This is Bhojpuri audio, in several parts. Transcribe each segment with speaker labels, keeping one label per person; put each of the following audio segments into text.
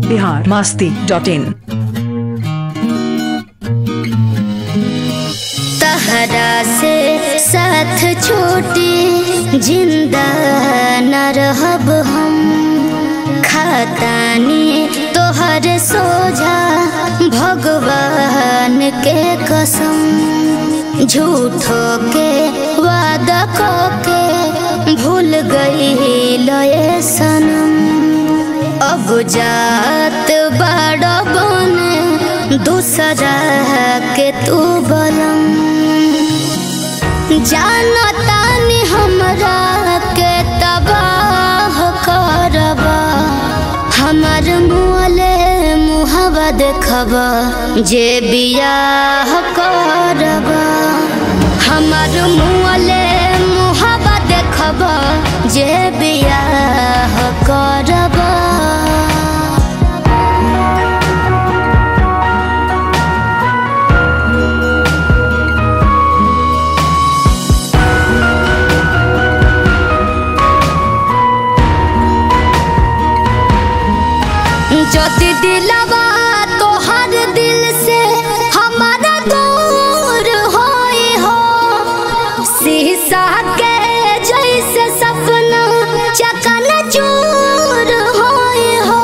Speaker 1: बिहार मास्ती डॉट इन
Speaker 2: तहरा से साथ छोटी जिंदा न रहब हम खातानी तोहर सोझा भगवान के कसम झूठो के वादा को के भूल गई लये सनम अब जात बड़ बने दूसरा के तू बलम जानतानी हमरा के तबाह करबा हमर मुँहले मुहबा देखबा जे बियाह करबा हमर मुँहले मुहबा देखबा जे बियाह करबा ज्योति दिलवा तोहर दिल से हमारा दूर होई हो शीशा के जैसे सपना चकन चूर होई हो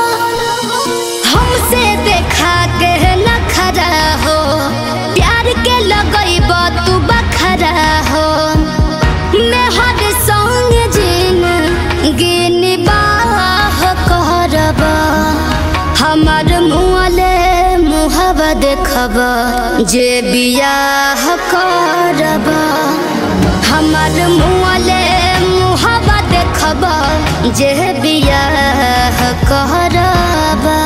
Speaker 2: हमसे देखा के न खरा हो प्यार के लगैब तू बखरा हो मैं हर संग जिन गिन बाह करबा हमर मुँहले मुहबा देखबा जे बियाह करबा हमर मुँहले मुहबा देखबा जे बियाह करबा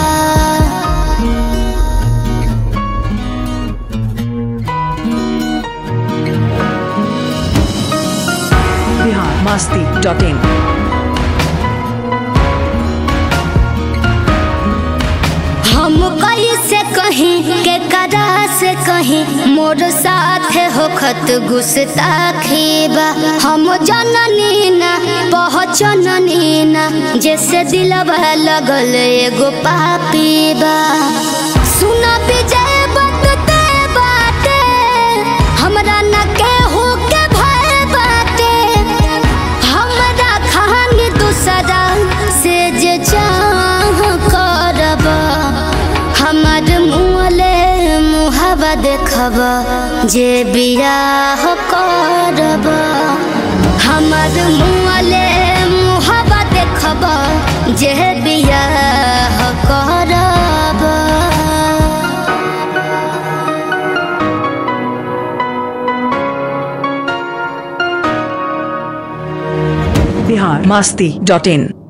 Speaker 1: बिहार मास्ती डॉट इन
Speaker 2: हम कैसे कहीं के करा से कहीं मोर साथ होखत गुस्ताखी बा हम जननी ना पहचननी ना जैसे दिलवा लगल एगो पापी बा सुन विजय बतते बाटे हमरा न केहू के भय बाटे हमरा खानी दूसरा से जे चाह करबा हमर मुँहले मुहबा देखबा जे बियाह करबा हमर मुँहले मुहबा देखबा जे बियाह करबा
Speaker 1: बिहार मास्ती डॉट इन